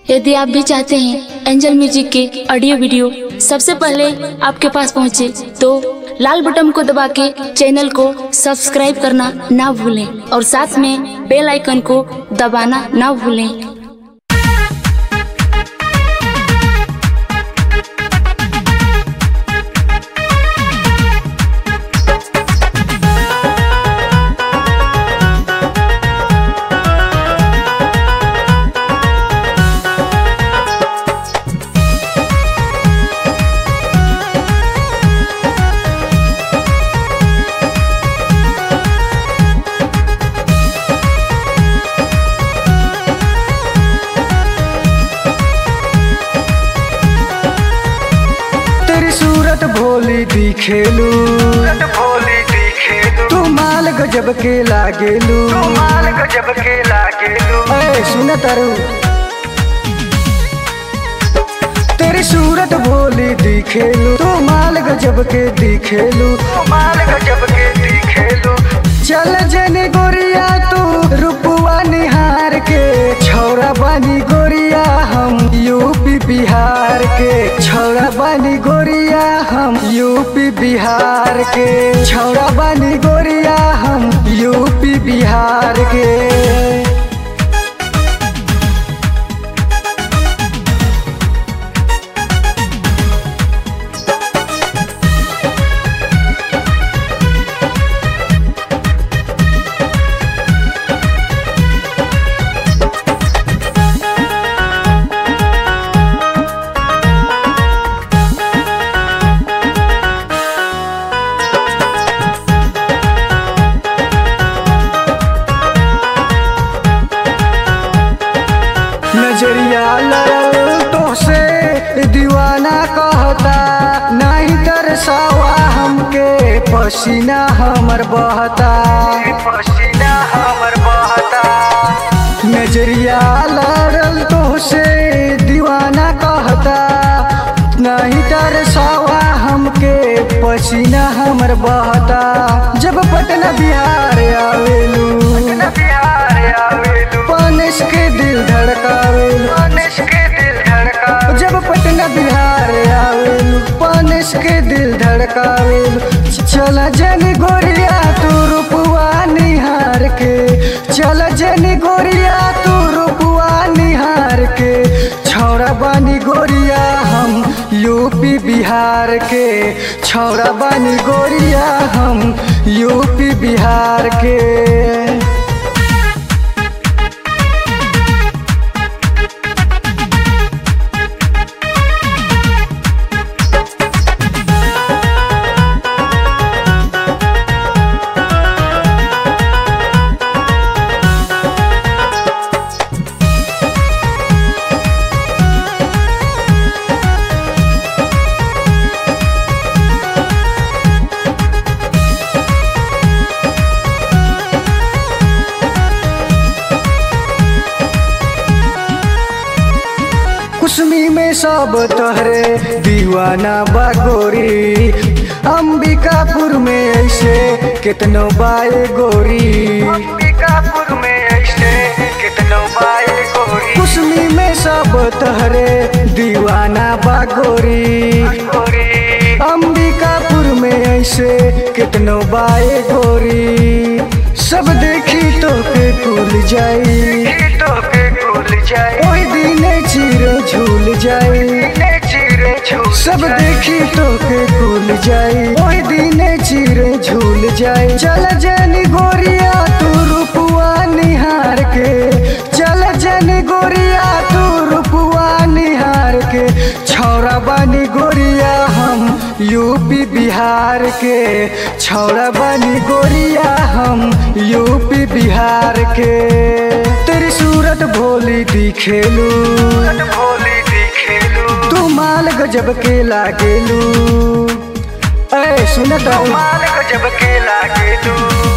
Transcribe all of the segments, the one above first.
यदि आप भी चाहते हैं एंजल म्यूजिक के ऑडियो वीडियो सबसे पहले आपके पास पहुंचे तो लाल बटन को दबा के चैनल को सब्सक्राइब करना ना भूलें और साथ में बेल आइकन को दबाना ना भूलें तेरी सूरत भोली दिखेलू भोली दिखेलू तू माल गजब के लागेलू तू माल गजब के लागेलू ऐ सुन तारू तेरी सूरत भोली दिखेलू तू माल गजब के दिखेलू तू माल गजब के दिखेलू चल जनी गोरिया तू रूपवा निहार के छौरा बानी गोरिया हम यूपी बिहार के छौरा बानी गोरिया हम यूपी बिहार के छौरा बानी गोरिया हम यूपी बिहार के नजरिया लड़ल तो से दीवाना कहता नहीं तरसावा हमके पसीना हमर बहता पसीना हमर बहता नजरिया लड़ल तो से दीवाना कहता नहीं तरसावा हमके पसीना हमर बहता जब पटना बिहार आवेलू न बिहार आवेलू पनिस के दिल धड़कावेलू मनुष्य के दिल धड़का जब पटना बिहार आवेलू पनिस के दिल धड़कावेलू चल जनी गोरिया तू रूपवा निहार के चल जनी गोरिया तू रूपवा निहार के छौरा बानी गोरिया हम यूपी बिहार के छौरा बानी गोरिया हम यूपी बिहार के कुसमी में सब तोहरे दीवाना बागोरी अंबिकापुर में ऐसे कितनो बाए गोरी अंबिकापुर में ऐसे कितनो बाए गोरी कुसमी में सब तोहरे दीवाना बागोरी गोरी अंबिकापुर में ऐसे कितनो बाए गोरी सब देखी तो के कुल जाई तो के खुल जाए ओही दिन चिर झूल जाई ने चिरे छू सब देखी तो के भूल जाई ओही दिन चिरे झूल जाई चल जनी गोरिया तू रूपवा निहार के चल जनी गोरिया तू रूपवा निहार के छौरा बानी गोरिया हम यूपी बिहार के छौरा बानी गोरिया हम यूपी बिहार के तेरी सूरत भोली दिखेलू भोली दिखेलू तू माल गजब के लागेलू ऐ सुनत हूँ माल गजब के लागेलू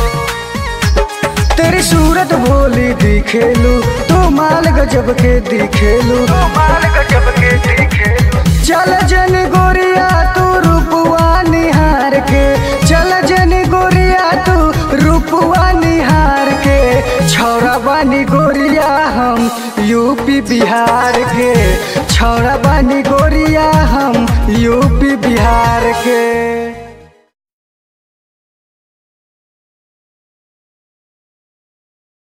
तेरी सूरत भोली दिखेलू तू माल गजब के दिखेलू तू माल गजब के दिखेलू चल जन गोरिया तू रूपवा निहार के चल जन गोरिया तू रूपवा निहार के छौरा बानी गोरिया हम यूपी बिहार के के छौड़ा बानी गोरिया हम यूपी बिहार के